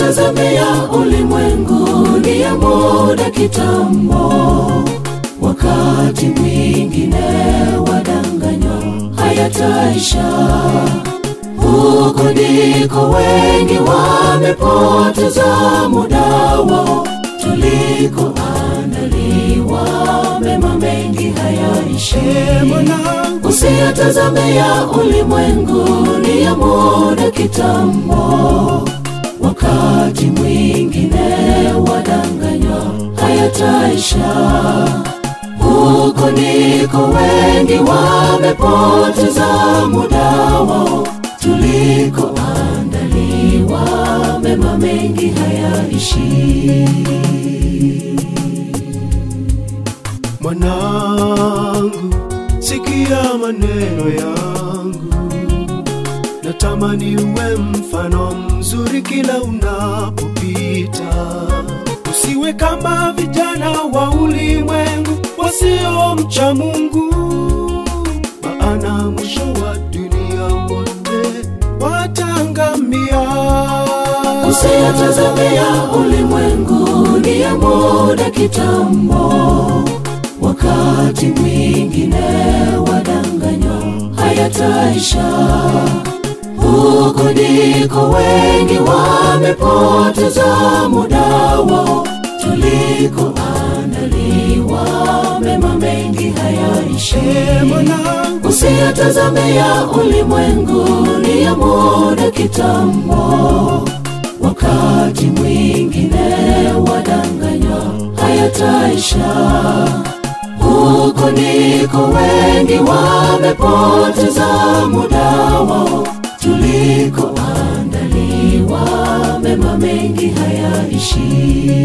Usiyatazame ya ulimwengu ni ya muda kitambo, wakati mwingine wadanganywa hayataisha. Huko ndiko wengi wamepoteza muda wao, tulikoandaliwa mema mengi hayaishi. Usiyatazame ya ulimwengu ni ya muda kitambo, wakati mwingine wadanganywa hayataisha. Huko ndiko wengi wamepoteza muda wao, tulikoandaliwa mema mengi hayaishi. Mwanangu, sikia maneno yangu, natamani uwe mfano mzuri kila unapopita. Usiwe kama vijana wa ulimwengu wasiomcha Mungu, maana mwisho wa dunia wote watangamia. Usiyatazame ya ulimwengu ni ya muda kitambo, wakati mwingine wadanganywa hayataisha. Huko ndiko wengi wamepoteza muda wao, tulikoandaliwa mema mengi hayaishi. Mwanangu, Usiyatazame ya ulimwengu ni ya muda kitambo, wakati mwingine wadanganywa hayataisha. Huko ndiko wengi wamepoteza muda wao, tulikoandaliwa mema mengi hayaishi.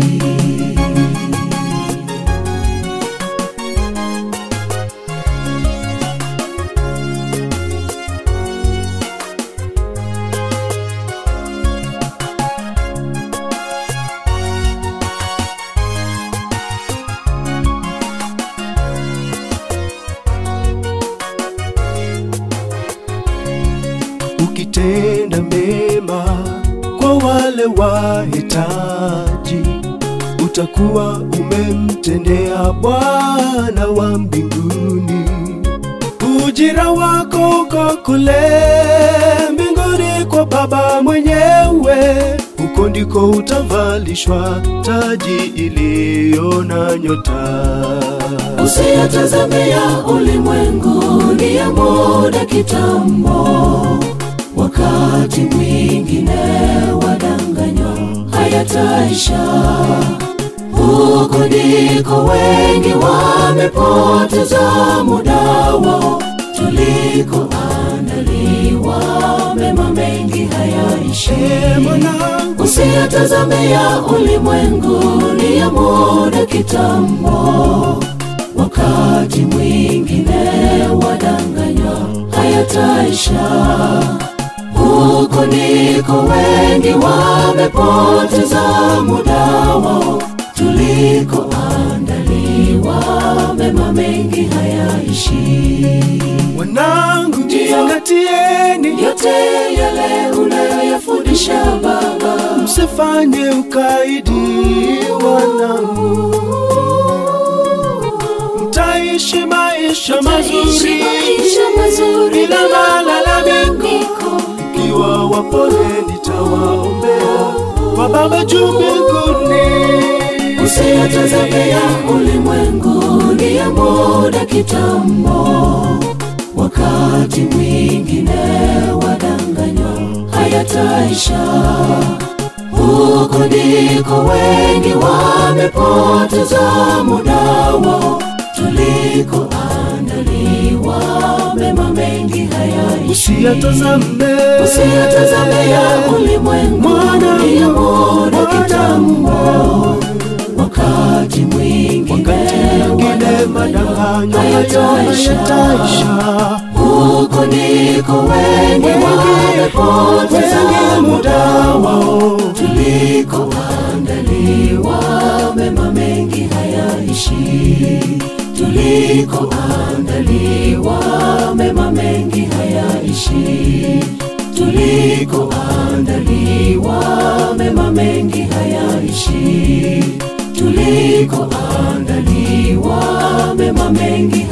ukitenda mema kwa wale wahitaji, utakuwa umemtendea Bwana wa mbinguni. Ujira wako uko kule mbinguni kwa Baba mwenyewe, huko ndiko utavalishwa taji iliyo na nyota. Usiyatazame ya ulimwengu ni ya muda kitambo, wakati mwingine wadanganywa hayataisha. Huko ndiko wengi wamepoteza muda wao, tulikoandaliwa mema mengi hayaishi. Mwanangu, Usiyatazame ya ulimwengu ni ya muda kitambo, wakati mwingine wadanganywa hayataisha. Huko ndiko wengi wamepoteza muda wao, tulikoandaliwa mema mengi hayaishi. wanangu, jizingatieni, Yote yale unayoyafundisha Baba, msifanye ukaidi, wanangu, mtaishi maisha mazuri Tutaishi maisha mazuri bila malalamiko. malalamiko. Ikiwa wapole nitawaombea kwa Baba juu mbinguni. Usiyatazame ya ulimwengu ni ya muda kitambo, wakati mwingine wadanganywa hayataisha. Huko ndiko wengi wamepoteza muda wao, tulikoandaliwa mema mengi hayaishi. Usiyatazame Usiyatazame ya ulimwengu ni ya muda kitambo, wakati mwingine mwingine madanganyo hayataisha. Huko ndiko wengi wamepoteza muda wao, tulikoandaliwa mema mengi hayaishi, tulikoandaliwa mema mengi hayaishi, tulikoandaliwa mema mengi hayaishi tulikoandaliwa mema mengi